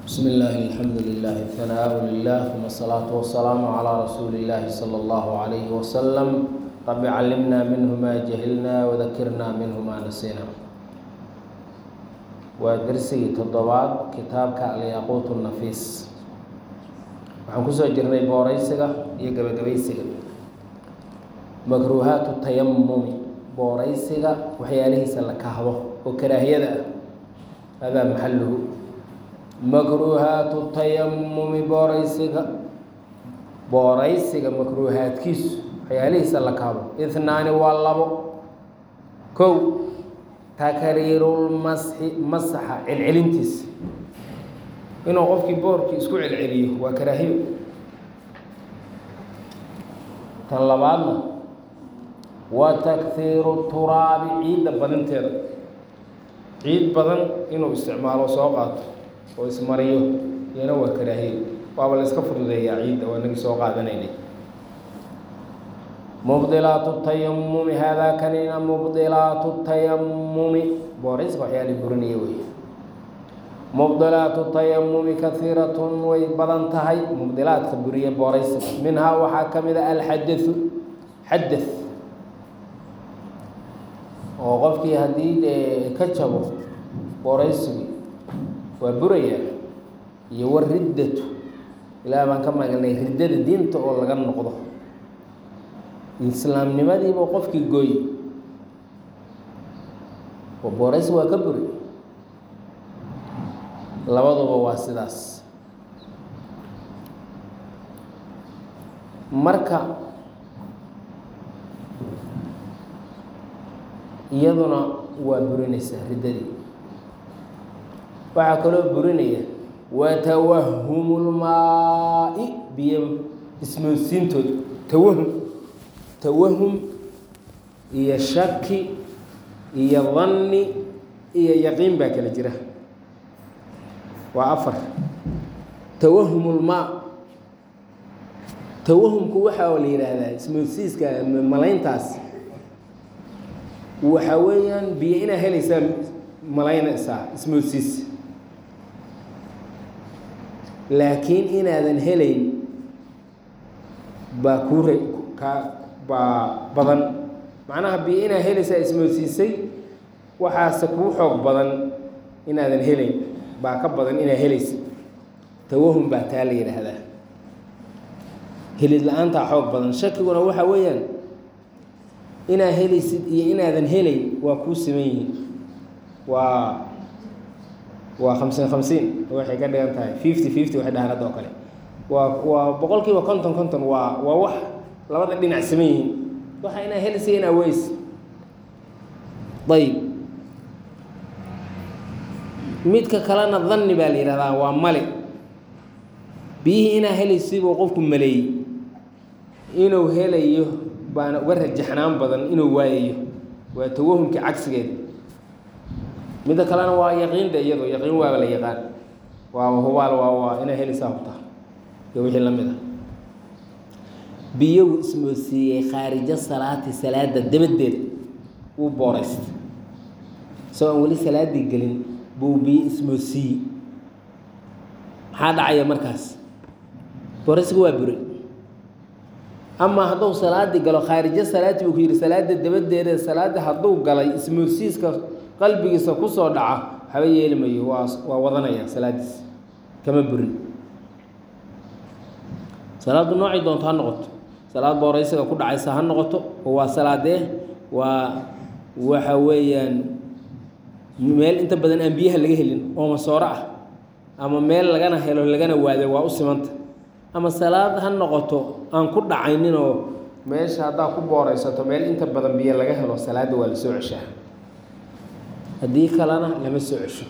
بسم الله الحمد لله الثناء لله ثم الصلاة والسلام على رسول الله صلى الله عليه وسلم رب علمنا منه ما جهلنا وذكرنا منه ما نسينا ودرسي تضباط كتابك الياقوت النفيس waxaan kusoo jirnay booraysiga iyo gabagabaysiga makruuhaatu tayamumi booraysiga waxyaalihiisa la kahdo oo karaahiyada ah hadaa maxaluhu makruuhaatu tayamumi booraysiga booraysiga makruuhaadkiisu waxyaalihiisa la kahdo ihnaani waa labo kow takriirulmasxi masaxa celcelintiisa inuu qofkii boorkii isku celceliyo waa karaahiyo tan labaadna wa takhiiru turaabi ciidda badinteeda ciid badan inuu isticmaalo soo qaato oo ismariyo iyana waa karaahiyo waaba la iska fududeeyaa ciidda waa nagii soo qaadanaynay mubdilaatu tayamumi haadaa kanina mubdilaatu tayamumi boorayska waxyaali burinaya wey mubdilaatu tayamumi kaiiratun way badan tahay mubdilaadka buriya booraysiga minhaa waxaa ka mid a alxadau xada oo qofkii haddii dee ka jabo booraysigii waa buraya iyo wariddatu ilaah baan ka magalnay riddada diinta oo laga noqdo islaamnimadiiba qofkii gooy oo booraysi waa ka buri labaduba waa sidaas marka iyaduna waa burinaysaa riddadii waxaa kaloo burinaya watawahumulmaa-i biyo ismoodsiintooda tawahum tawahum iyo shaki iyo danni iyo yaqiin baa kala jira waa afar tawahumulmaa tawahumku waxaa la yidhaahdaa ismoodsiiska malayntaas waxaa weeyaan biyo inaa helaysaa malaynaysaa ismoodsiis laakiin inaadan helayn baa kuu re ka baa badan macnaha biyo inaa helaysaa ismoodsiisay waxaase kuu xoog badan inaadan helayn baa ka badan inaa helaysa tawahum baa taa la yidhaahdaa helid la-aantaa xoog badan shakiguna waxaa weeyaan inaa helaysid iyo inaadan helayn waa kuu siman yihiin waa waa khamsiin khamsiin waxay ka dhigan tahay fifty fifty waxay dhahaan hadda oo kale waa waa boqol kiiba konton konton waa waa wax labada dhinac siman yihiin waxa inaa helaysa inaa weys ayb midka kalena danni baa la yihahdaa waa male biyihii inaa helaysibuu qofku maleeyey inuu helayo baana uga rajaxnaan badan inuu waayayo waa tawahumkii cagsigeeda midda kalena waa yaqiinda iyado yaqiin waaba la yaqaan waaba hubaal waa waa inaa helaysaa hubtaa iyo wixii la mid ah biyogu ismoodsiiyey khaarijo salaati salaada dabadeed wuu booraysta isagoo aan weli salaadii gelin buu biyo ismoodsiiyey maxaa dhacaya markaas booraysiga waa buray amaa hadduu salaadii galo khaarijo salaati buu ku yidhi salaada dabadeeda salaada hadduu galay ismoodsiiska qalbigiisa kusoo dhaca waxba yeeli mayo waa waa wadanaya salaadiis kama burin salaaddu noocay doonto ha noqoto salaad booraysiga ku dhacaysa ha noqoto oo waa salaadee waa waxa weeyaan meel inta badan aan biyaha laga helin oo masooro ah ama meel lagana helo lagana waado waa u simanta ama salaad ha noqoto aan ku dhacayninoo meesha haddaa ku booraysato meel inta badan biyo laga helo salaadda waa la soo ceshaa haddii kalena lama soo cesho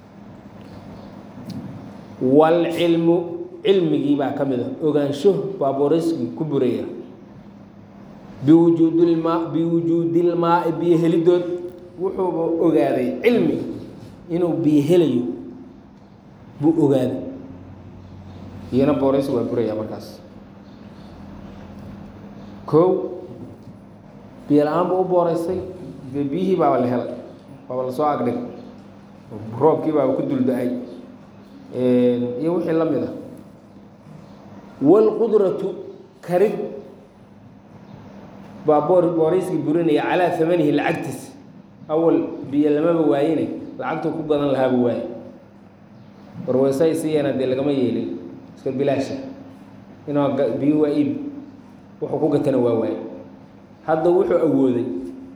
walcilmu cilmigii baa ka mid a ogaansho baa booraysigii ku buraya biwujuudilmaa biwujuudilmaai biyo helidood wuxuuba ogaaday cilmi inuu biyo helayo buu ogaaday iyana booraysi waa buraya markaas kow biyo la-aan buu u booraysay dee biyihii baaba la helay waaba lasoo agdhig roobkii baaba ku dulda-ay iyo wixii la mid a wاlqudratu karid baa boor booraysiga burinaya calaa hamanihi lacagtiisa awal biyo lamaba waayine lacagtuu ku gadan lahaaba waaye warweysa siiyana dee lagama yeelin iska bilaasha inuu biyo waa iib wuxuu ku gatana waa waaye hadda wuxuu awooday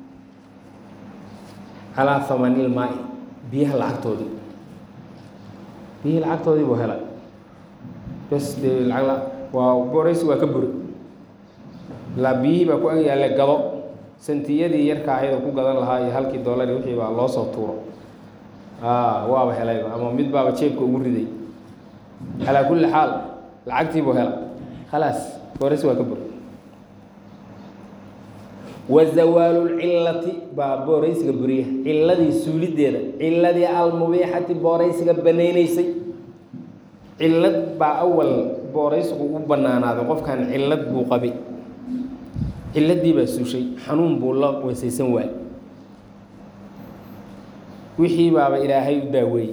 calaa hamanil maai biyaha lacagtoodii biyihii lacagtoodii buu helay bes dee lacag waa booraysi waa ka buri ilaa biyihii baa ku ag yaalla gado santiyadii yarka ahayd oo ku gadan lahaa iyo halkii doolari wixii baa loo soo tuuro waaba helayba ama mid baaba jeebka ugu riday calaa kulli xaal lacagtii buu hela khalaas booraysi waa ka buri wa zawaalu lcilati baa booraysiga buriya ciladii suulideeda ciladii almubiixati booraysiga banaynaysay cilad baa awal booraysigu u banaanaaday qofkan cilad buu qabay ciladii baa suushay xanuun buu la weysaysan waay wixii baaba ilaahay u daaweeyey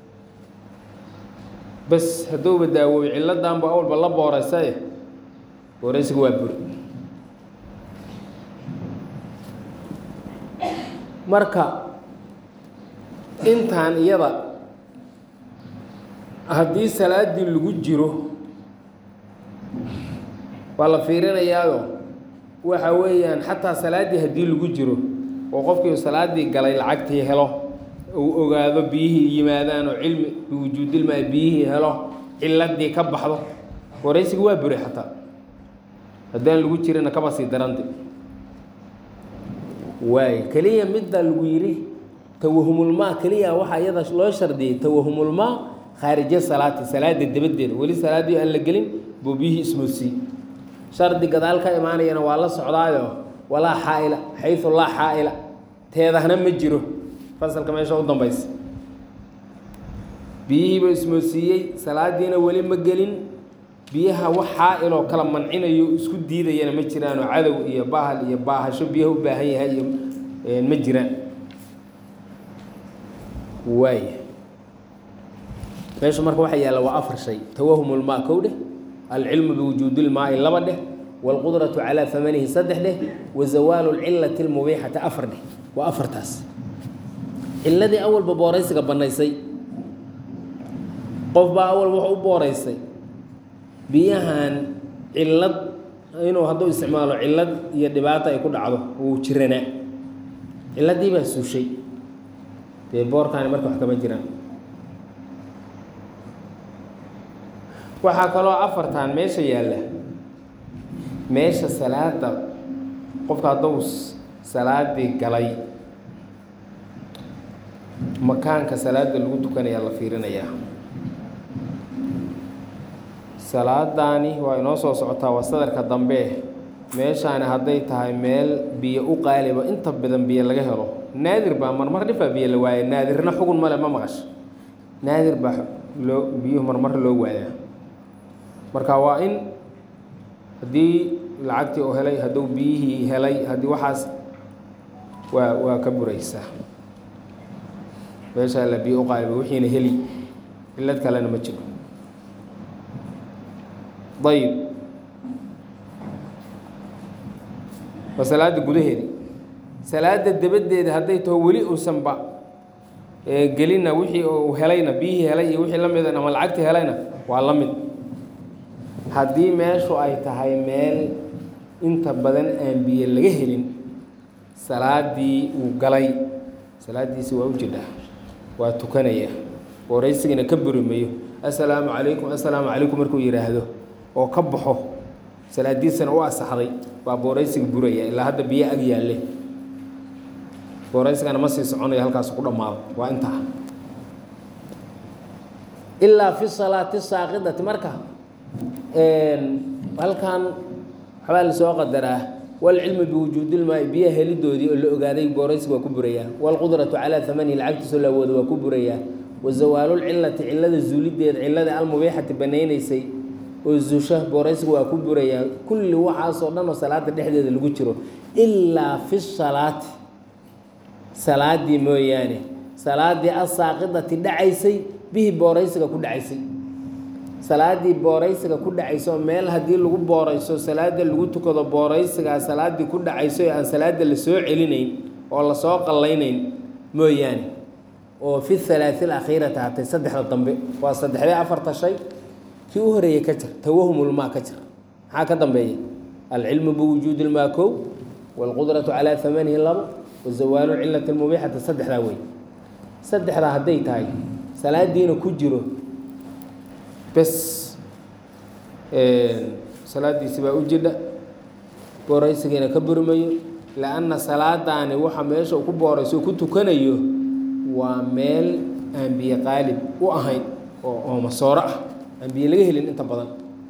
bas hadduuba daawooyo ciladanbu awalba la booraysaye booraysiga waa buri marka intaan iyada haddii salaaddii lagu jiro waa la fiirinayaayo waxa weeyaan xataa salaaddii haddii lagu jiro oo qofkii salaaddii galay lacagtii helo uu ogaado biyihii yimaadaan oo cilmi biwujuudilmaa biyihii helo ciladii ka baxdo waraysiga waa buri xataa haddaan lagu jirina kaba sii darante waay keliya midda lagu yidhi tawahumulmaa keliya waxaa iyada loo shardiyey tawahumulmaa khaarija salaati salaada dabadeeda weli salaaddii aan la gelin buu biyihii ismoodsiiyey shardi gadaal ka imaanayana waa la socdaayo walaa xaa'ila xayu laa xaa'ila teedahna ma jiro fasalka meesha u dambaysa biyihiiba ismoodsiiyey salaadiina weli ma gelin biyaha wax xaa-iloo kala mancinayo isku diidayana ma jiraanoo cadow iyo bahal iyo baahasho biyaha u baahan yahay iyo ma jiraan waay meeshu marka waxaa yaalla waa afar shay tawahumulmaa kow dheh alcilmu biwujuudilmaai laba dheh waalqudratu calaa hamanihi saddex dheh wa zawaalu lcilati lmubiixati afar dheh waa afartaas ciladii awalba booraysiga bannaysay qof baa awal wuxuu u booraysay biyahan cilad inuu hadduu isticmaalo cilad iyo dhibaato ay ku dhacdo wuu jiranaa ciladii baa suushay dee boorkaani marka wax kama jiraan waxaa kaloo afartan meesha yaalla meesha salaada qofka hadduu salaadii galay makaanka salaada lagu tukanayaa la fiirinayaa salaadaani waa inoo soo socotaa waa sadarka dambe meeshaani hadday tahay meel biyo u qaaliba inta badan biyo laga helo naadir baa marmar dhifaa biyo la waaya naadirna xugun male ma maqasho naadir baa loo biyuhu marmar loo waayaa marka waa in haddii lacagtii uu helay hadduu biyihii helay haddii waxaas waa waa ka buraysaa meeshaa la biyo u qaaliba wixiina heli cilad kalena ma jiro ayib waa salaada gudaheedi salaada dabadeeda hadday taho weli uusanba gelina wixii uu helayna biyihii helay iyo wixii la mida ama lacagtii helayna waa la mid haddii meeshu ay tahay meel inta badan aan biyo laga helin salaadii uu galay salaadiisi waa u jidhaa waa tukanaya waraysigana ka buri mayo assalaamu calaykum assalaamu calaykum markuu yidhaahdo oo ka baxo salaadiisana u asaxday baa booraysiga buraya ilaa hadda biyo ag yaalle booraysigana ma sii soconayo halkaas ku dhammaado waa intaa ilaa fi salaati saaqidati marka halkan waxbaa lasoo qadaraa walcilmu biwujuudilmaai biyaha helidoodii oo la ogaaday booraysiga waa ku burayaa walqudratu calaa amanihi lacagtiisoo la awoodo waa ku burayaa wa zawaalulcilati cilada zuulideeda cilada almubiixati banaynaysay oo zuusha booraysiga waa ku burayaa kulli waxaasoo dhan oo salaada dhexdeeda lagu jiro ilaa fi salaati salaadii mooyaane salaadii asaaqidati dhacaysay bihi booraysiga ku dhacaysay salaaddii booraysiga ku dhacayso meel haddii lagu boorayso salaada lagu tukado booraysigaa salaaddii ku dhacayso ee aan salaada la soo celinayn oo lasoo qallaynayn mooyaane oo fi halaati alakhiirati hatay saddexda dambe waa saddexdee afarta shay kii u horeeyey ka jir tawahumulmaa ka jir maxaa ka dambeeya alcilmu biwujuudi lmaa kow waalqudratu calaa amanihi labo wazawaalu cilati lmubiixati saddexdaa wey saddexdaa hadday tahay salaadiina ku jiro bes salaadiisi baa u jidha booraysigiina ka burmayo lianna salaadaani waxa meesha uu ku boorayso ku tukanayo waa meel aan biyo qaalib u ahayn oo oo masooro ah aan biyo laga helin inta badan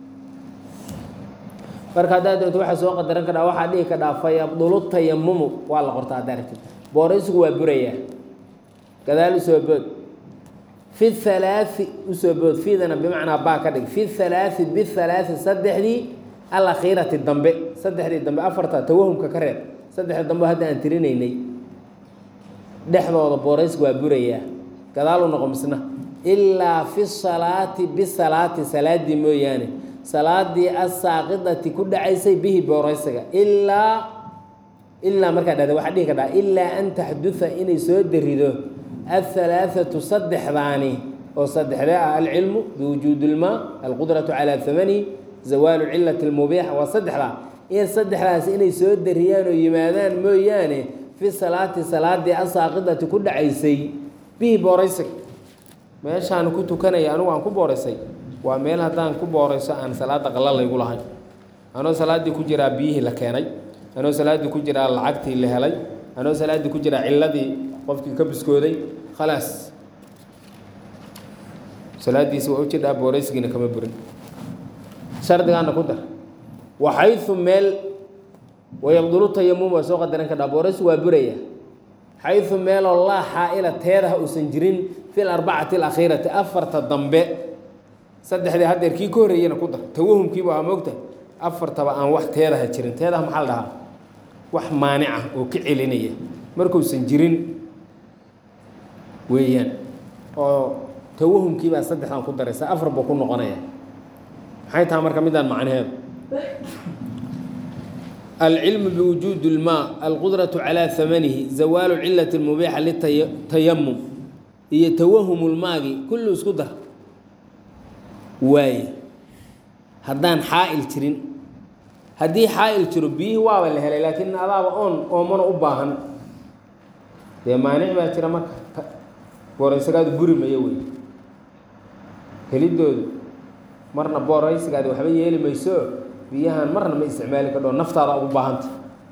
marka haddaad doonto waxaa soo qadaran kadhaa waxaa dhihi kadhaa fayabdulu tayamumu waa la qortaa haddaa aragtid booraysigu waa burayaa gadaal usoo bood fi halaai usoo bood fiidana bimacnaa baa ka dhig fi halaai bihalaai saddexdii alakhiirati dambe saddexdii dambe afarta tawahumka ka reeb saddexdii dambe hadda aan tirinaynay dhexdooda booraysigu waa burayaa gadaalu noqo misna ilaa fi salaati bisalaati salaadii mooyaane salaadii asaaqidati ku dhacaysay bihi booraysiga ilaa ilaa markaa dhahda waxaa dhihi kadhaa ilaa an taxduda inay soo darido ahalaaثatu saddexdaani oo saddexdee ah alcilmu biwujuudi اlmaa alqudratu calaa hamani zawaalu cilati اlmubiixa waa saddexdaa in saddexdaas inay soo dariyaan oo yimaadaan mooyaane fi salaati salaadii asaaqidati ku dhacaysay bihi booraysiga meeshaan ku tukanaya anigu aan ku booraysay waa meel haddaan ku boorayso aan salaada qala laygu lahayn anoo salaaddii ku jiraa biyihii la keenay anoo salaaddii ku jiraa lacagtii la helay anoo salaaddii ku jiraa cilladii qofkii ka biskooday khalaas salaaddiisi waa u jidhaa booraysigiina kama burin shardigaana ku dar waxaysu meel wayabdulu tayamum waa soo qadaran kadhaa booraysigu waa buraya xaysu meeloo laa xaa'ila teedaha uusan jirin fi larbacati alakhiirati afarta dambe saddexdii haddeer kii ka horreeyena ku dar tawahumkiiba waa moogta afartaba aan wax teedaha jirin teedaha maxaa la dhahaa wax maanica oo ka celinaya markuusan jirin weeyaan oo tawahumkiibaa saddexdan ku daraysa afar buu ku noqonaya maxay tahay marka midaan macnaheedu alcilmu biwujuudi اlmaa alqudraةu calىa hamanihi zawaalu cilati اlmubiixa litayamum iyo tawahumulmaagi kullu isku dar waaye haddaan xaa'il jirin haddii xaa'il jiro biyihii waaba la helay laakiin adaaba oon oomana u baahan dee maanic baa jira marka booraysigaadu buri mayo wey helidoodu marna booraysigaadi waxba yeeli mayso biyahan marna ma isticmaali kadho naftaada ugu baahanta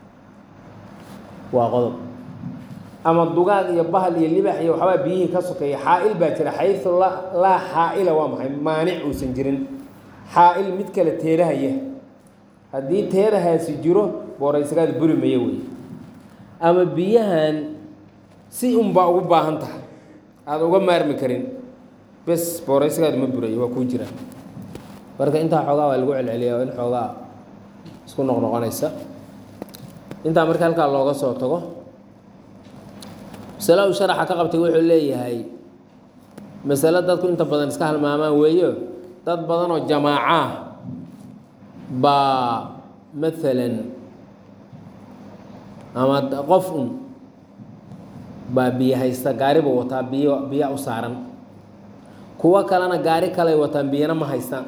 waa qodob ama dugaag iyo bahal iyo libax iyo waxbaa biyihii ka sokeeya xaa'il baa jira xayu la laa xaa'ila waa maxay maanic uusan jirin xaa'il mid kale teedahaya haddii teedahaasi jiro booraysigaada buri mayo wey ama biyahan si unbaa ugu baahan tahay aada uga maarmi karin bes booraysigaadu ma burayo waa kuu jira marka intaa xoogaa waa lagu celceliya oo in xoogaa isku noqnoqonaysa intaa marka halkaa looga soo tago masale uu sharaxa ka qabtay wuxuu leeyahay masale dadku inta badan iska halmaamaan weeyo dad badan oo jamaacaah baa maalan ama qof un baa biyo haysta gaari buu wataa biyo biya u saaran kuwo kalena gaari kaley wataan biyana ma haystaan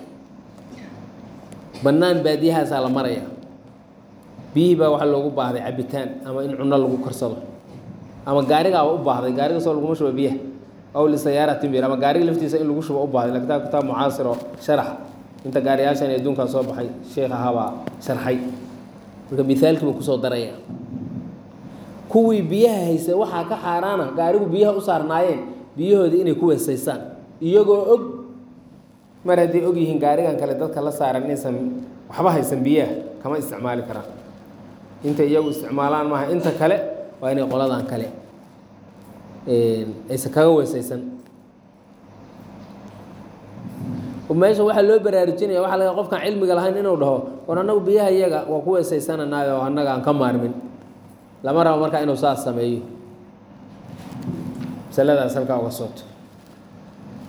bannaan baadiyahaasaa la maraya biyihii baa waxaa loogu baahday cabitaan ama in cunno lagu karsado ama gaarigaaba u baahday gaarigasoo laguma shubo biyaha aw lisayaaratin bir ama gaariga laftiisa in lagu shubo u baahday kitaab kitaab mucaasir oo sharax inta gaariyaashan ee adduunkaa soo baxay sheekh ahaabaa sharxay marka mithaalkii buu kusoo daraya kuwii biyaha haysay waxaa ka xaaraana gaarigu biyaha u saarnaayeen biyahoodii inay ku weesaysaan iyagoo og mar hadday og yihiin gaarigan kale dadka la saaran inaysan waxba haysan biyaha kama isticmaali karaan intay iyagu isticmaalaan maaha inta kale waa inay qoladan kale aysan kaga weesaysan meesha waxaa loo baraarujinaya waxa laga qofkaan cilmiga lahayn inuu dhaho war annagu biyaha iyaga waa ku weesaysananaay oo annaga aan ka maarmin lama rabo markaa inuu saas sameeyo masaladaas halkaa uga sooto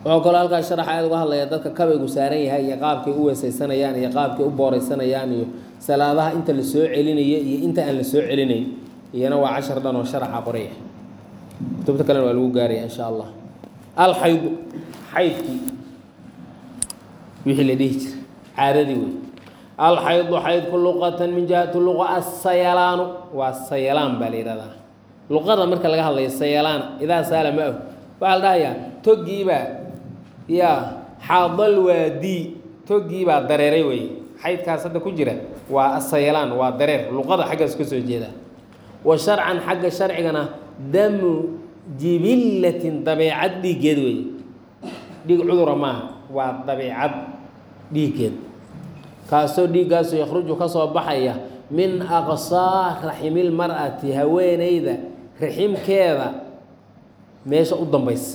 wuxuu kaloo halkaas sharax aad uga hadlaya dadka kabaygu saaran yahay iyo qaabkay u weesaysanayaan iyo qaabkay u booreysanayaan iyo salaadaha inta la soo celinayo iyo inta aan la soo celinayn iyana waa cashar dhan oo sharaxa qoraya kutubta kalena waa lagu gaaraya insha allah alxaydu xaydkii wixii la dhihi jira caadadii wey alxaydu xaydku luqatan min jihati luqa asayalaanu waa sayalaan baa la yihahdaa luqada marka laga hadlayo sayalaan idaa saala ma ahu waxaa la dhahayaa toggiibaa yaa xaadal waadii toggiibaa dareeray wey xaydkaas hadda ku jira waa asayalaan waa dareer luqada xaggaas ka soo jeeda wa sharcan xagga sharcigana damu jibillatin dabeecad dhiiggeed wey dhiig cudura maaha waa dabeicad dhiiggeed kaasoo dhiiggaasoo yakhruju ka soo baxaya min aqsaa raximil mar'ati haweeneyda raximkeeda meesha u dambaysa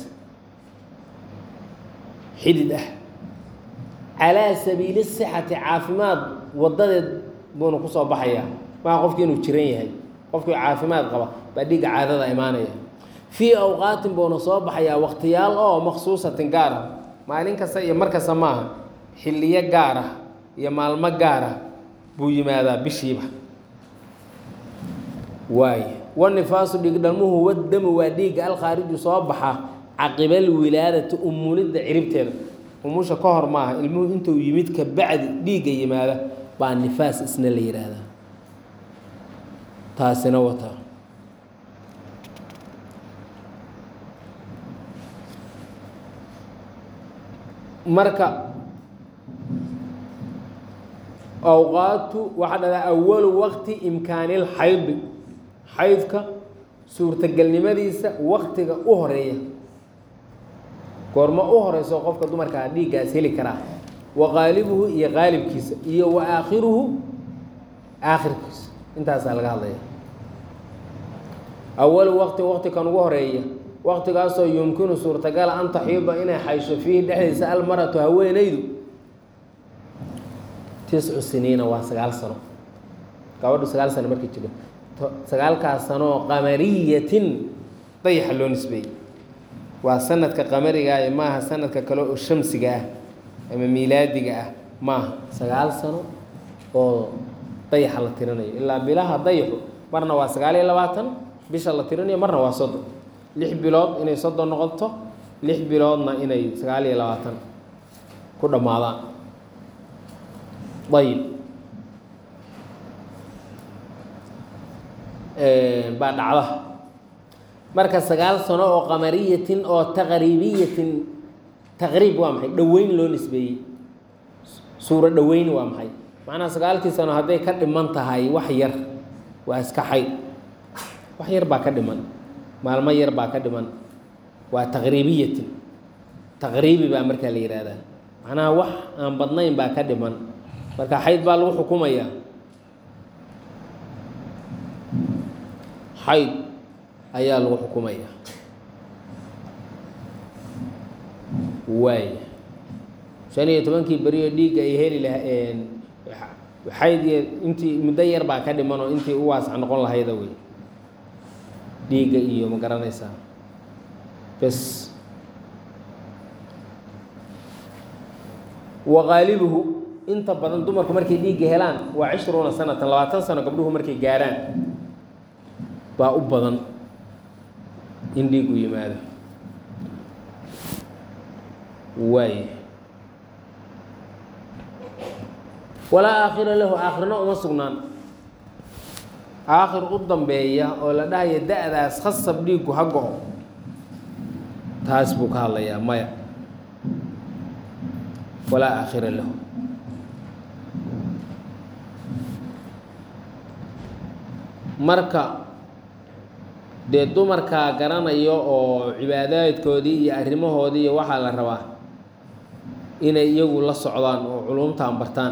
xidid ah calaa sabiili sixati caafimaad wadadeed buuna ku soo baxaya maa qofki inuu jiran yahay qofkii caafimaad qaba baa dhiigga caadada imaanaya fii awqaatin buuna soo baxayaa waqtiyaal oo maksuusatin gaar ah maalin kasta iyo mar kasta maaha xilliyo gaar ah iyo maalmo gaar ah buu yimaadaa bishiiba waay wanifaasu dhiigdhalmuhu wadamu waa dhiigga alkhaariju soo baxa caqibal wilaadati umulidda ciribteeda umusha ka hor maaha ilmuhu intuu yimid ka bacdi dhiigga yimaada baa nifaas isna la yidhaahdaa taasina wata marka awqaatu waxaa dhahdaa awalu waqti imkaanil xaydi xaydka suurtagelnimadiisa waqtiga u horeeya goormo u horeyso qofka dumarkaa dhiiggaas heli karaa wa qaalibuhu iyo qaalibkiisa iyo wa aakhiruhu aakhirkiisa intaasaa laga hadlaya awalu waqti waqti kan ugu horeeya waqtigaasoo yumkinu suurtagala an taxiida inay xaysho fiihi dhexdiisa almaratu haweenaydu tiscu siniina waa sagaal sano gabadhu sagaal sano markay jiro sagaalkaas sanoo qamariyatin dayaxa loo nisbeeyey waa sanadka qamariga ah maaha sanadka kale oo shamsiga ah ama miilaadiga ah maaha sagaal sano oo dayaxa la tirinayo ilaa bilaha dayaxu marna waa sagaal iyo labaatan bisha la tirinayo marna waa soddon lix bilood inay soddon noqoto lix biloodna inay sagaal iyo labaatan ku dhammaadaan ayib baa dhacda marka sagaal sano oo qamariyatin oo taqriibiyatin taqriib waa maxay dhoweyn loo nisbeeyey suuro dhoweyn waa maxay macnaha sagaalkii sano hadday ka dhiman tahay wax yar waa iska xayd wax yar baa ka dhiman maalmo yar baa ka dhiman waa taqriibiyatin taqriibi baa markaa la yihahdaa macnaha wax aan badnayn baa ka dhiman marka xayd baa lagu xukumayaa xayd ayaa lagu xukumaya waay shan iyo tobankii beriyo dhiigga ay heli lahaen xayd iyo intii muddo yar baa ka dhiman oo intii u waasac noqon lahayda wey dhiigga iyo ma garanaysaa bes wa qaalibuhu inta badan dumarku markay dhiigga helaan waa cishruuna sanatan labaatan sano gabdhuhu markay gaarhaan baa u badan in dhiigu yimaado waay walaa aakhira lahu aakhirna uma sugnaan aakhir u dambeeya oo la dhahaya da-daas khasab dhiiggu ha go-o taas buu ka hadlayaa maya walaa aakhira lahu marka dee dumarkaa garanayo oo cibaadaadkoodii iyo arrimahoodii iyo waxaa la rabaa inay iyagu la socdaan oo culumtaan bartaan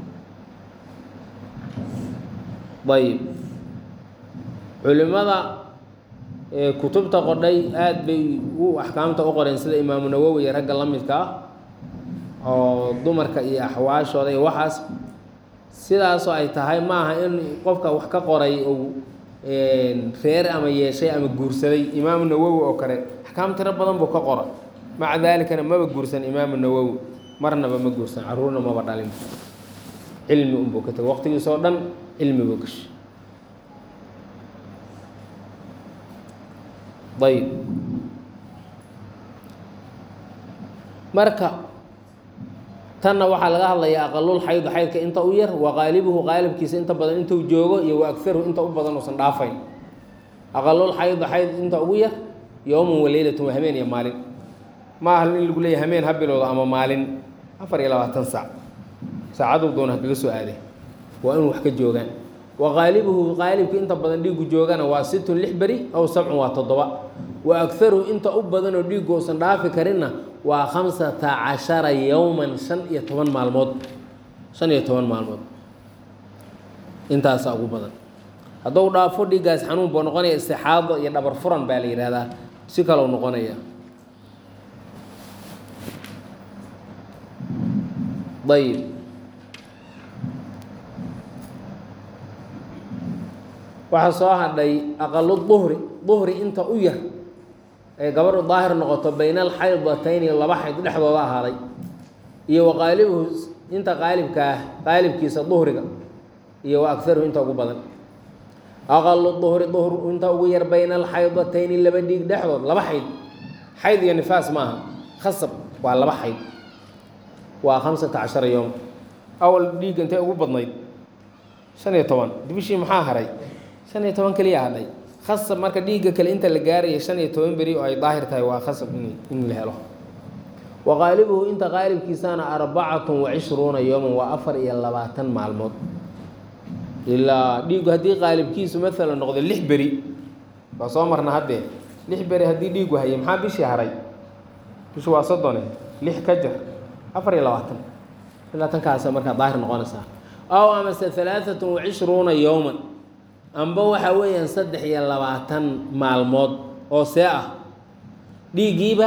ayib culimada kutubta qodhay aada bay u axkaamta u qoreen sida imaamu nawowi iyo ragga la midka ah oo dumarka iyo axwaashooda iyo waxaas sidaasoo ay tahay maaha in qofka wax ka qoray ou reer ama yeeshay ama guursaday imaamu nawowi oo kale axkaam tiro badan buu ka qora maca daalikana maba guursan imaamu nawowi marnaba ma guursan caruurna maba dhalin cilmi unbuu ka tegay waqtigiisoo dhan cilmi buu gashay ayb marka tanna waxaa laga hadlayaa aqalul xaydu xaydka inta u yar wa qaalibuhu qaalibkiisa inta badan intuu joogo iyo wa agaruhu inta u badan uusan dhaafayn aqalul xaydu xayd inta ugu yar yowman waleylatun waa hameen iyo maalin ma aha in lagu leeyahy hameen ha bilowdo ama maalin afar iyo labaatan saac saacaduu doona hakaga soo aaday waa inuu wax ka joogaan wa qaalibuhu qaalibka inta badan dhiigu joogana waa situn lix beri aw sabcun waa toddoba wa agaruhu inta u badanoo dhiigu uusan dhaafi karinna waa khamsata cashara yowman shan iyo toban maalmood shan iyo toban maalmood intaasaa ugu badan hadduu dhaafo dhiiggaas xanuun buu noqonaya istixaado iyo dhabar furan baa la yidhaahdaa si kalou noqonaya ayib waxaa soo hadhay aqalu duhri duhri inta u yar ee gabadhu daahir noqoto bayna alxaydatayni laba xayd dhexdooda ahaaday iyo wa qaalibuhu inta qaalibka ah qaalibkiisa duhriga iyo wa agaruhu inta ugu badan aqalu duhri duhru inta ugu yar bayna alxaydatayni laba dhiig dhexdood laba xayd xayd iyo nifaas maaha khasab waa laba xayd waa khamsata cashara yowm awal dhiigga intay ugu badnayd shan iyo toban bishii maxaa haray shan iyo toban keliya hadhay khasab marka dhiigga kale inta la gaaraya shan iyo toban beri oo ay daahir tahay waa khasab in in la helo wa qaalibuhu inta qaalibkiisana arbacatun wa cishruuna yowman waa afar iyo labaatan maalmood ilaa dhiiggu haddii qaalibkiisu maalan noqdo lix beri waa soo marna haddee lix beri haddii dhiiggu hayay maxaa bishii haray bishu waa soddone lix ka jar afar iyo labaatan labaatankaasa markaa daahir noqonaysaa aw amase halaaatun wa cishruuna yowman amba waxaa weeyaan saddex iyo labaatan maalmood oo see ah dhiiggiiba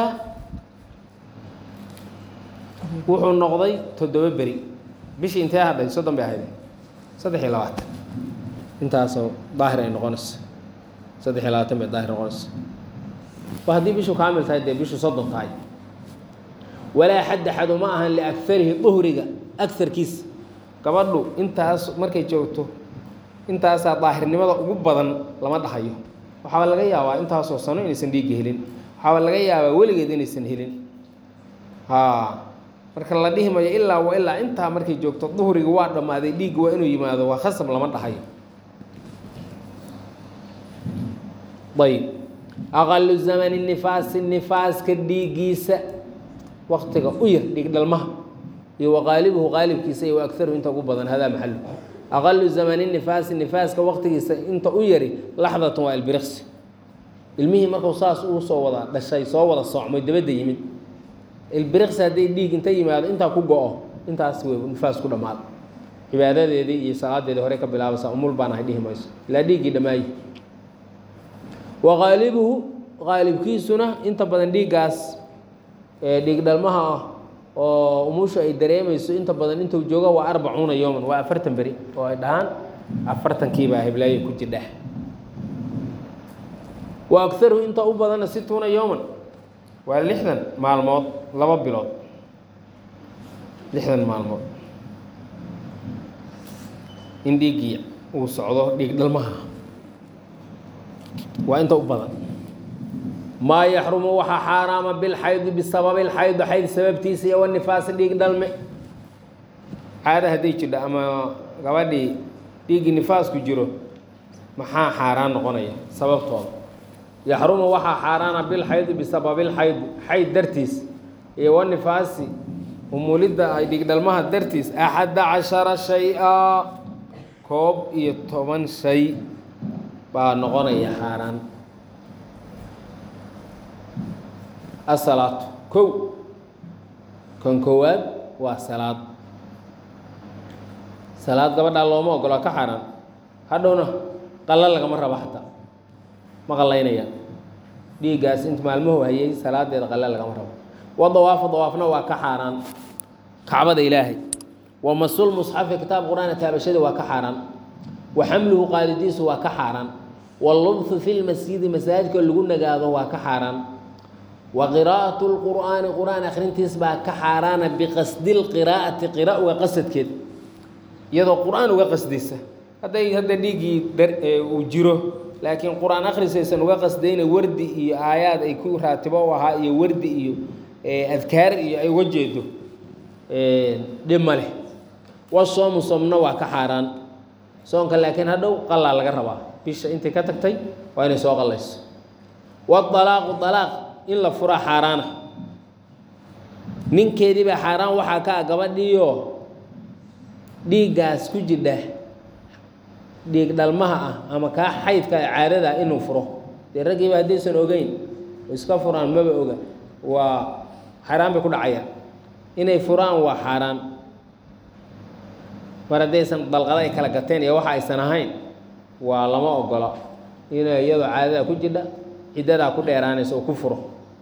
wuxuu noqday toddoba beri bishii intee hadhay soddon bay ahayd saddex iyo labaatan intaasoo daahir ay noqonaysa saddex iyo labaatan bay daahir noqonaysa waa haddii bishu kaamil tahay dee bishu soddon tahay walaa xadda xadu ma ahan liagarihi duhriga agarkiisa gabadhu intaas markay joogto intaasaa daahirnimada ugu badan lama dhahayo waxaaba laga yaabaa intaasoo sano inaysan dhiigga helin waxaaba laga yaabaa weligeed inaysan helin haa marka la dhihi mayo ilaa wa ilaa intaa markay joogto duhriga waa dhammaaday dhiigga waa inuu yimaado waa khasab lama dhahayo ayb aqalu zamani nifaasi nifaaska dhiiggiisa waktiga u yar dhiig dhalmaha iyo wa qaalibuhu qaalibkiisa iyo wa agaruhu inta ugu badan hadaa maxalu aqalu zamani nifaasi nifaaska waktigiisa inta u yari laxdatun waa ilbiriqsi ilmihii markuu saas uu soo wada dhashay soo wada soocmay dabadda yimid ilbiriqsi hadday dhiig inta yimaado intaa ku go-o intaas wey nifaas ku dhammaada cibaadadeedii iyo salaadeedii hore ka bilaabaysaa umul baan ahay dhihi mayso ilaa dhiiggii dhammaayi wa qaalibuhu qaalibkiisuna inta badan dhiiggaas dhiig dhalmaha ah oo umusha ay dareemayso inta badan intuu joogo waa arbacuuna yowman waa afartan beri oo ay dhahaan afartankiibaa hiblaayo ku jirdheh wa agaruhu inta u badanna situuna yowman waa lixdan maalmood laba bilood lixdan maalmood in dhiiggii uu socdo dhiig dhalmaha waa inta u badan maa yaxrumu waxaa xaaraama bilxaydi bisababi lxaydi xayd sababtiisa iyo wanifaasi dhiig dhalme caada hadday jidho ama gabadhii dhiiggii nifaasku jiro maxaa xaaraan noqonaya sababtooda yaxrumu waxaa xaaraana bilxaydi bisababi lxaydi xayd dartiis iyo wanifaasi umulidda ay dhiig dhalmaha dartiis axadda cashara shay-a koob iyo toban shay baa noqonaya xaaraan asalaatu kow kan koowaad waa salaad salaad gabadhaa looma ogolaa ka xaaraan hadhowna qalla lagama rabo xataa ma qallaynayaan dhiiggaas inta maalmuhu hayay salaadeeda qalle lagama rabo wa dawaafa dawaafna waa ka xaaraan kacbada ilaahay wa masul musxafi kitaab qur-aana taabashada waa ka xaaraan wa xamluhu qaadidiisu waa ka xaaraan wallubthu fi lmasjidi masaajidka lagu nagaado waa ka xaaraan wa qiraa'atu lqur'aani qur'aan akhrintiis baa ka xaaraana biqasdi lqiraa'ati qira uga qasadkeed iyadoo qur'aan uga qasdaysa hadday hadda dhiiggii uu jiro laakiin qur-aan akhrisaysan uga qasdayna wardi iyo aayaad ay ku raatibo u ahaa iyo wardi iyo adkaar iyo ay uga jeedo dhib ma leh wasoomu soomna waa ka xaaraan soonka laakiin hadhow qalaa laga rabaa bisha intay ka tagtay waa inay soo qallayso waalaaqu alaaq in la furaa xaaraana ninkeedii baa xaaraan waxaa ka ah gabadhiioo dhiiggaas ku jidha dhiig dhalmaha ah ama kaa xaydka caadada inuu furo dee raggiiba haddaysan ogeyn oo iska furaan maba oga waa xaaraan bay ku dhacayaan inay furaan waa xaaraan mar haddaysan dalqada ay kala gateen iyo waxa aysan ahayn waa lama ogola inay iyadoo caadada ku jidha ciddadaa ku dheeraanaysa oo ku furo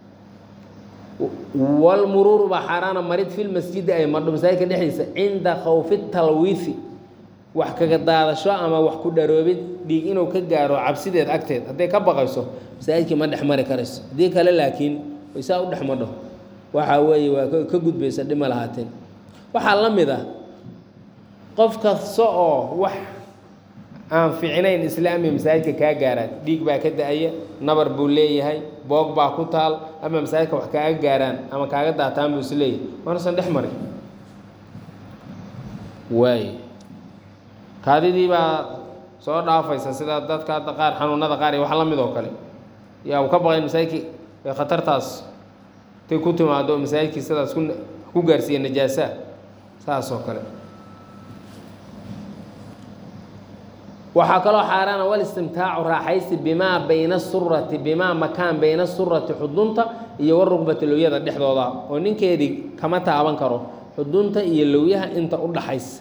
walmuruuru baa xaaraana marid filmasjidi ay madho masaajidka dhexdiisa cinda khawfi talwiifi wax kaga daadasho ama wax ku dharoobid dhiig inuu ka gaaro cabsideed agteed hadday ka baqayso masaajidkii ma dhex mari karayso haddii kale laakiin waysaa u dhex madho waxa weeye waa ka gudbaysa dhima lahaateen waxaa la mid ah qof kasta oo wax aan fiicnayn islaamiya masaajidka kaa gaaraan dhiig baa ka da-aya nabar buu leeyahay boog baa ku taal ama masaajidka wax kaaga gaaraan ama kaaga daataan buu is leeyahay waanasan dhex marin waay kaadidii baa soo dhaafaysa sida dadka hadda qaar xanuunada qaar iyo wax la mid oo kale yaa uu ka baqay masaajidkii khatartaas tay ku timaado masaajidkii sidaas ku ku gaarsiiya najaasaa saas oo kale waxaa kaloo xaaraana walistimtaacu raaxaysi bimaa bayna surati bimaa makaan bayna surati xudunta iyo warugbati lowyada dhexdooda oo ninkeedii kama taaban karo xudunta iyo lowyaha inta u dhaxaysa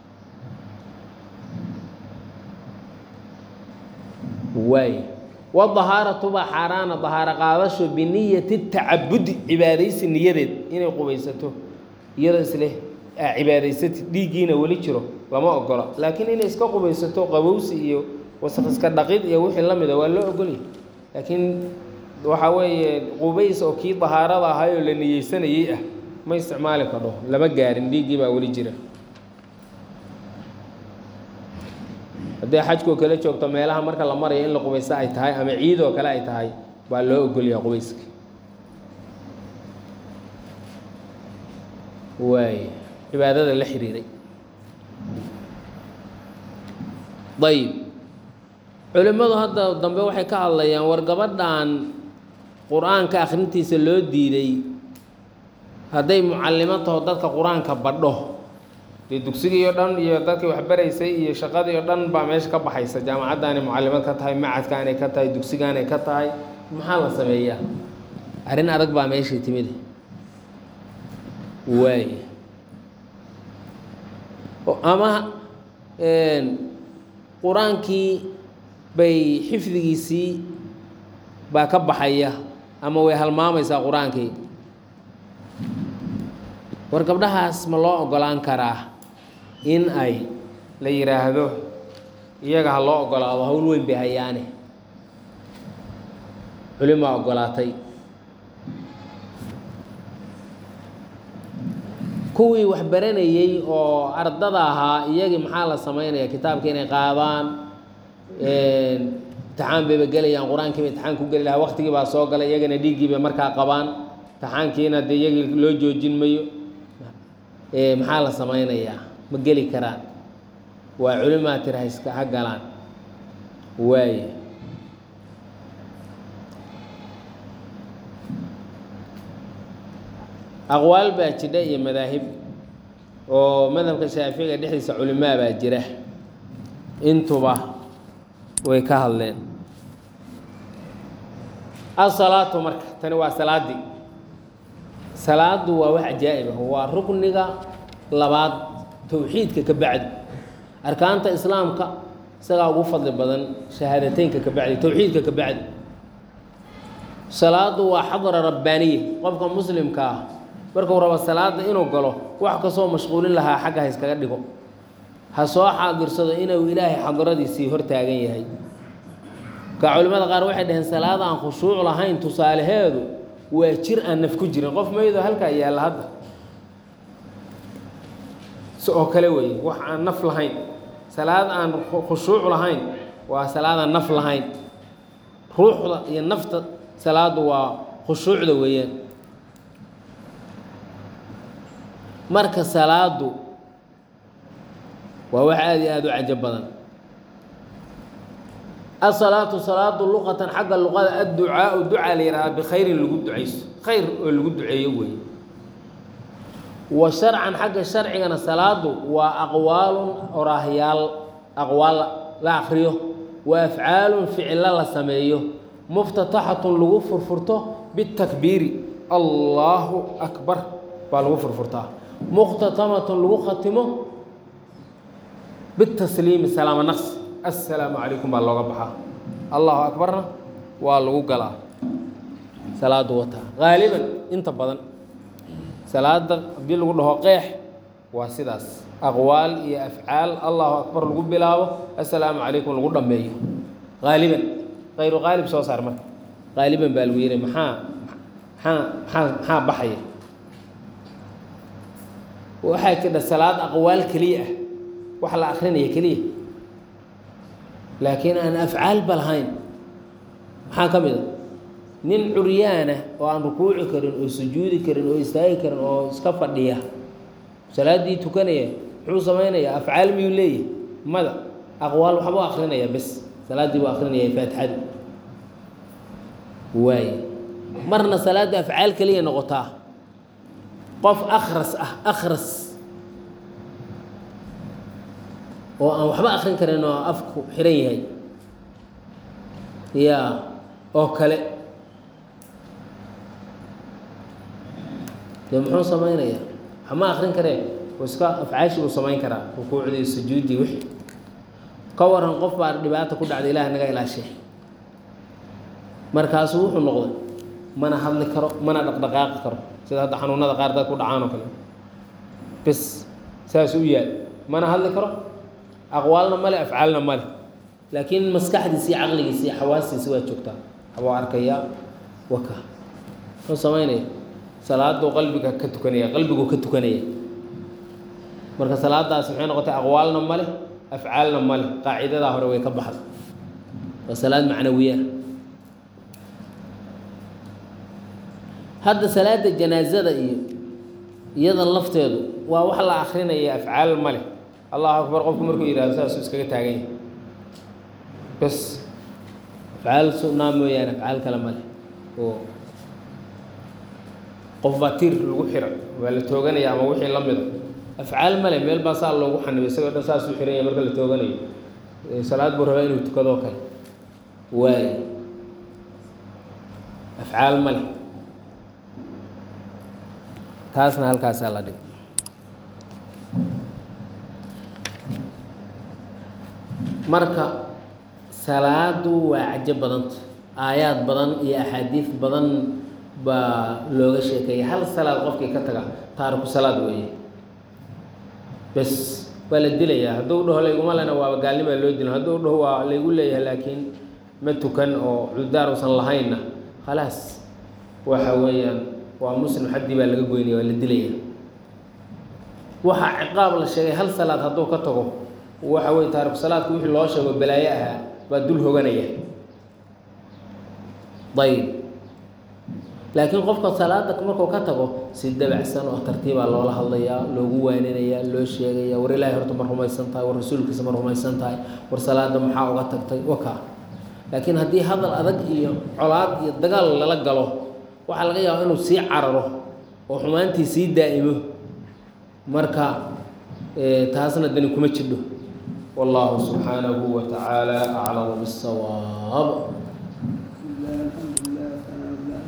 waay wadahaaratu baa xaaraana dahaaro qaadasho biniyati tacabudi cibaadaysi niyadeed inay qubaysato iyadoo isleh aa cibaadaysatid dhiiggiina weli jiro lama ogola laakiin inay iska qubaysato qabowsi iyo wasaq iska dhaqid iyo wixii la mida waa loo ogolyahy laakiin waxaa weeye qubays oo kii dahaarada ahaayoo la niyeysanayey ah ma isticmaali kadho lama gaarin dhiiggii baa weli jira hadday xajkoo kale joogto meelaha marka la marayo in la qubaysto ay tahay ama ciidoo kale ay tahay baa loo ogolyaha qubayska waay cibaadada la xiriiray ayib culimmadu hadda dambe waxay ka hadlayaan war gabadhan qur-aanka akhrintiisa loo diiday hadday mucallimo taho dadka qur-aanka badho dee dugsigii o dhan iyo dadkii waxbaraysay iyo shaqadii o dhan baa meesha ka baxaysa jaamacaddaanay mucallimad ka tahay macadkaanay ka tahay dugsigaanay ka tahay maxaa la sameeyaa arrin adag baa meeshii timid waay ama qur-aankii bay xifdigiisii baa ka baxaya ama way halmaamaysaa qur-aankii war gabdhahaas ma loo ogolaan karaa in ay la yidhaahdo iyaga ha loo ogolaado hawl weyn bay hayaane culimaa ogolaatay kuwii wax baranayey oo ardada ahaa iyagii maxaa la samaynaya kitaabka inay qaadaan imtixaan bayba gelayaan qur-aankii ba imtixaan ku geli lahaa waktigii baa soo galay iyagana dhiiggii bay markaa qabaan imtixaankiina dee iyagii loo joojin mayo maxaa la samaynayaa ma geli karaan waa culimaa tira haiska ha galaan waaya aqwaal baa jidha iyo madaahib oo madhabka shaaficiga dhexdiisa culimaa baa jira intuba way ka hadleen asalaatu marka tani waa salaaddii salaadu waa wax cajaa'ib ah waa rukniga labaad towxiidka ka bacdi arkaanta islaamka isagaa ugu fadli badan shahaadateynka ka bacdi towxiidka ka bacdi salaadu waa xadra rabbaaniya qofka muslimka ah markuu rabo salaada inuu galo wax kastoo mashquulin lahaa xagga ha iskaga dhigo ha soo xaadirsado inuu ilaahay xadradiisii hor taagan yahay ka culimmada qaar waxay dhaheen salaada aan khushuuc lahayn tusaalaheedu waa jir aan naf ku jirin qof maydo halkaa yaalla hadda si oo kale weeye wax aan naf lahayn salaad aan khushuuc lahayn waa salaad aan naf lahayn ruuxda iyo nafta salaadu waa khushuucda weeyaan marka salaadu waa wax aada iyo aada u cajab badan asalaatu salaadu luqatan xagga luqada adducaau ducaa la yihahdaa bikhayrin lagu ducayso khayr oo lagu duceeyo weeye wa sharcan xagga sharcigana salaadu waa aqwaalun oraahyaal aqwaal la akriyo wa afcaalun ficilo la sameeyo muftataxatun lagu furfurto bitakbiiri allaahu akbar baa lagu furfurtaa muqhtatamatun lagu khatimo bitasliimi salaamo naqsi assalaamu calaykum baa looga baxaa allahu akbarna waa lagu galaa salaadu wataa haaliban inta badan salaada haddii lagu dhaho qeex waa sidaas aqwaal iyo afcaal allahu akbar lagu bilaabo assalaamu calaykum lagu dhammeeyo haaliban kayru haalib soo saar marka haaliban baa lagu yihi maxaa maxaa maxaa maxaa baxaya waxaa jidha salaad aqwaal keliya ah wax la akrinaya keliya laakiin aan afcaalba lahayn maxaa ka mid a nin curyaana oo aan rukuuci karin oo sujuudi karin oo istaagi karin oo iska fadhiya salaaddii tukanaya muxuu samaynayaa afcaal miyuu leeyahy mada aqwaal waxbuu akrinaya bes salaaddii buu akrinaya faatixadu waaye marna salaadda afcaal keliya noqotaa qof akhras ah akhras oo aan waxba akrin karin oo afku xiran yahay ya oo kale dee muxuu samaynayaa waxma akrin karee oo iska afcaashi buu samayn karaa rukuucdii sujuuddii wixii ka waran qof baa dhibaata ku dhacda ilaah naga ilaashay markaasuu wuxuu noqday mana hadli karo mana dhaqdhaqaaqi karo sida hadda xanuunada qaar dad ku dhacaan oo kale bes saasuu u yaal mana hadli karo aqwaalna male afcaalna male laakiin maskaxdiisi iyo caqligiisi iyo xawaastiisi waa joogtaa abuu arkayaa waka muxuu samaynaya salaaduu qalbiga ka tukanaya qalbiguu ka tukanaya marka salaadaas maxay noqotay aqwaalna male afcaalna male qaacidadaa hore way ka baxday waa salaad macnawiya hadda salaada janaazada iyo iyada lafteedu waa wax la akrinaya afcaal male allahu akbar qofku markuu yihahdo saasuu iskaga taagan yahay bes afcaal sunaa mooyaane afcaal kale male oo qof baa tiir lagu xira waa la tooganaya ama wixii la mida afcaal male meel baa saa loogu xanibay isagoo dhan saasuu xiran yahay marka la tooganayo salaad buu rabaa inuu tukadoo kale waayo afcaal male taasna halkaasaa la dhig marka salaadu waa cajo badanta aayaad badan iyo axaadiis badan baa looga sheekeeyay hal salaad qofkii ka taga taariku salaad weeye bes waa la dilayaa hadduu dhaho layguma lena waaba gaalnimaa loo dilo hadduu dhaho waa laygu leeyahay laakiin ma tukan oo cudaar usan lahaynna khalaas waxa weeyaan waa muslim xaddii baa laga goynaya waa la dilaya waxaa ciqaab la sheegay hal salaad hadduu ka tago waxa weye taariku salaadku wixii loo sheego balaayo ahaa baa dul hoganaya ayb laakiin qofka salaada markuu ka tago si dabacsan oo tartiibaa loola hadlayaa loogu waaninayaa loo sheegaya war ilaahay horta ma rumaysan tahay war rasuulkiisa ma rumaysan tahay war salaada maxaa uga tagtay waka laakiin haddii hadal adag iyo colaad iyo dagaal lala galo waxaa laga yaaba inuu sii cararo oo xumaantii sii daa'imo marka taasna dani kuma jidho والله سبحانه وتعالى أعلم بالصواب